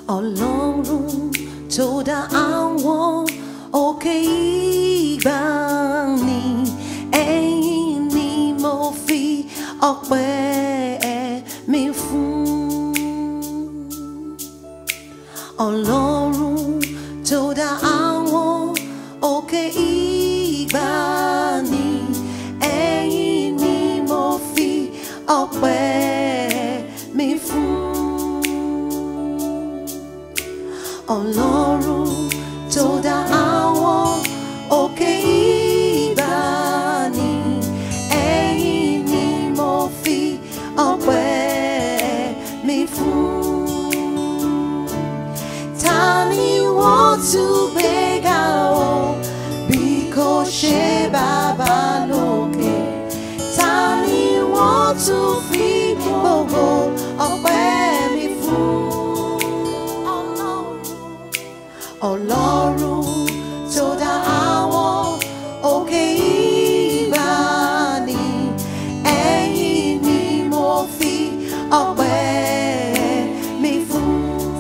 ọlọ́run tó dá àwọn òkè ìgbàanì ẹ̀yìn ni mo fi ọpẹ́ mi fún ọlọ́run tó dá àwọn òkè ìgbàanì ẹ̀yìn ni mo fi ọpẹ́ mi fún ọlọ́run tó dá àwọn òkè ìgbàanì ẹ̀yìn ni mo fi ọpẹ́ mi fún ta ni wọ́n tún gbé ga o bí kò ṣe bàbá lókè ta ni wọ́n tún fi gbogbo ọpẹ́ mi fún ọlọ́run tó dá àwọn òkè ìgbàanì ẹ̀yìn ni mo fi ọpẹ́ mi fún.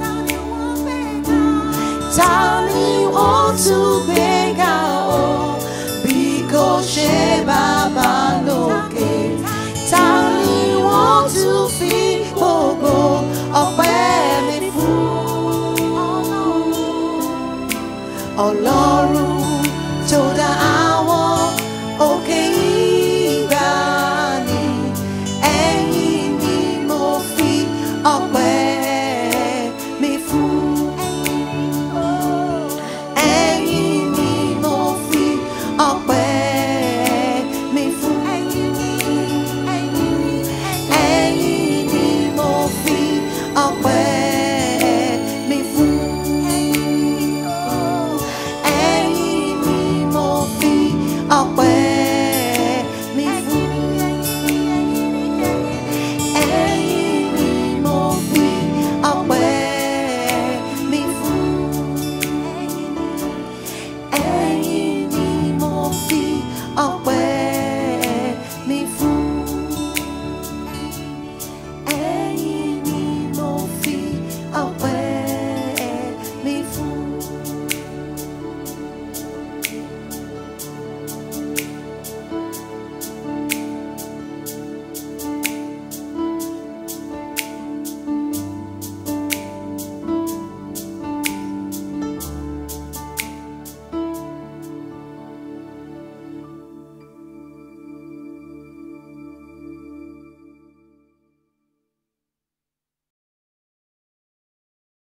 Ta ni wọ́n tún gbé ga o bí kò ṣe bàbá lókè? Ta ni wọ́n tún fi gbogbo ọpẹ́ mi fún? Ọlọ́run tó dá